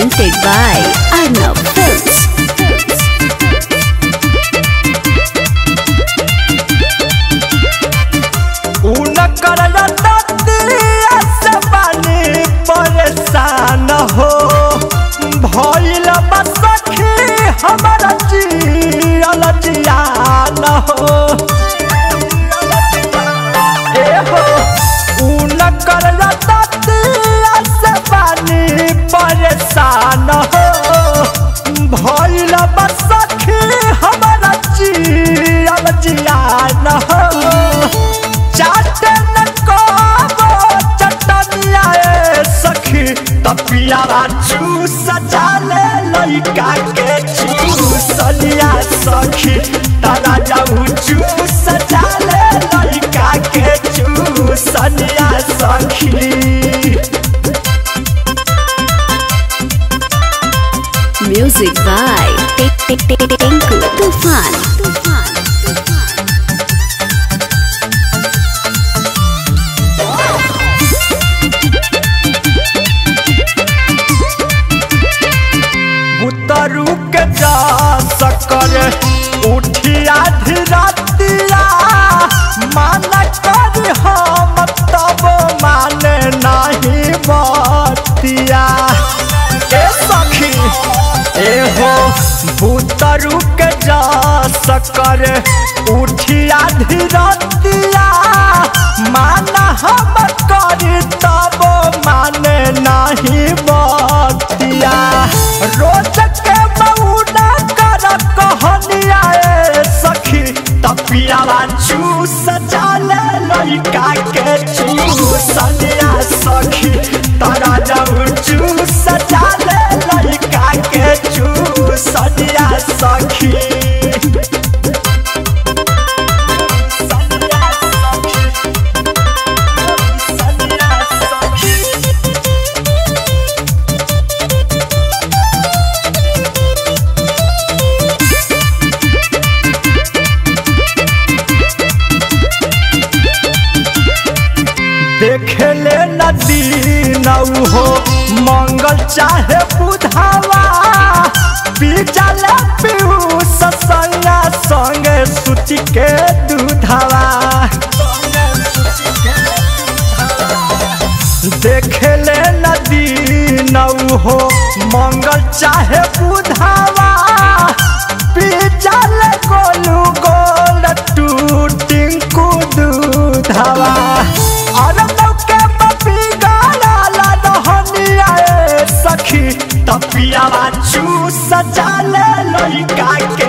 presented by Arnav Films. उनकर रतिया से बानी परेशान हो भइल बा सखी हमारा जियल जियान हो ए हो उनकर रतिया से बानी परेशान हो भइल बा सखी हमारा जियल जियान हो चाटन को चटनिया ए सखी तपियावा चूस जाले लइका के चूसलिया सखी तारा जाऊ चूस जाले लइका के चूसलिया सखी Music by Tik Tik Tik Tik Tinku Tufan. Tufan. Tufan. उतरू के जा सकर उठिया धीरतिया मान कर हम तब माने नहीं बतिया ए सखी ए हो भूतरू के जा सकर उठिया धीरतिया मान हम कर तब माने नहीं बतिया रोज के मौना कर कहनिया ए सखी तपियावा चूस जाले लइका के चूसनिया सखी तारा जाऊ चूस जाले लइका के चूसनिया सखी सनिया सखी सनिया सखी देखेले नदी नौ हो मंगल चाहे बुधावा पीजल पीयूष संगा संगे सुचि के दूधावा देखेले नदी नौ हो मंगल चाहे बुधावा पीजल गोलू गोल टूटिंकू दूधावा अरे के पपी गाला ला रहनिया ए सखी तपियावा चूस जाले लइका के